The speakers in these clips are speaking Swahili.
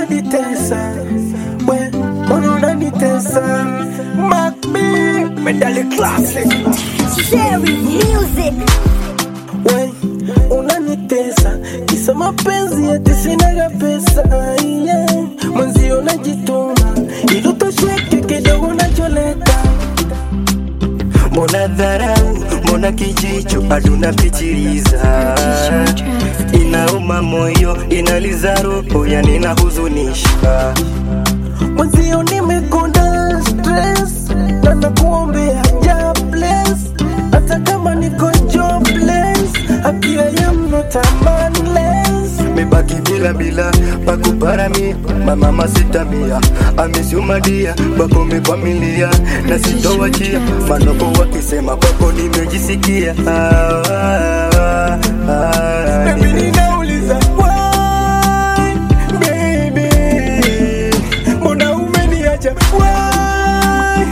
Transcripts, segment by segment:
unanitesa we mbona unanitesa Macbi medali classic Sherry Music. we unanitesa kisa mapenzi ati sinaga pesa yeah. mwenzio najituma ili utosheke kidogo nacholeta mbona dharau mbona kijicho aduna pichiliza inauma moyo inaliza roho yani inahuzunisha mwenzio nimekonda stress na nakuombea ja bless hata kama niko jobless apia ya not a manless mebaki bila bila pakuparamia mamama sitamia amisumadia bakome familia na sitowachia manoko wakisema kwako nimejisikia ah, ah, ah, Baby, ninauliza why, baby? Mbona umeniacha why,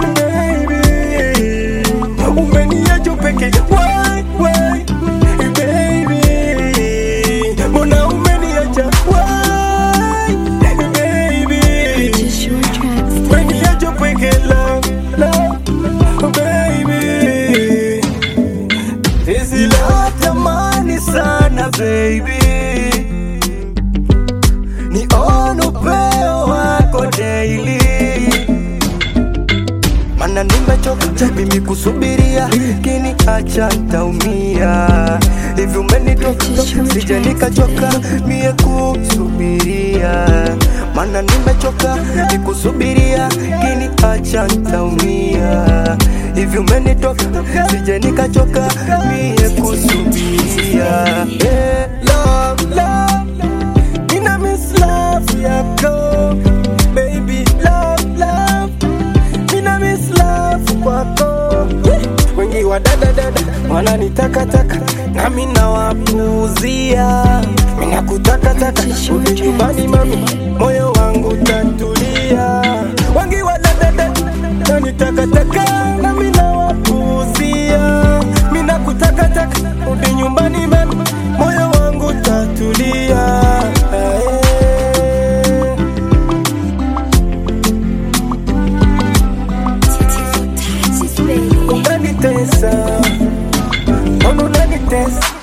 baby? Umeniacha peke why, why, baby? Mbona umeniacha why, baby? Umeniacha peke love, love, baby. Hizi leo tamani sana baby ni on upeo wako daily mana nimechoka mimi kusubiria kini acha ntaumia hivi umenitoka sija nikachoka mie kusubiria mana nimechoka nikusubiria kini acha ntaumia hivi umenitoka sija nikachoka mie kusubiria yeah, love, love. Nina miss love yako baby love love Nina miss love kwako wengi wa dada dada wananitakataka nami nawapuuzia mina kutakataka uli nyumbani mami moyo wangu tatulia wengi wa dada dada nanitakataka nami nawapuuzia mina kutakataka uli nyumbani mami moyo wangu tatulia eh. unanitesa mbona unanitesa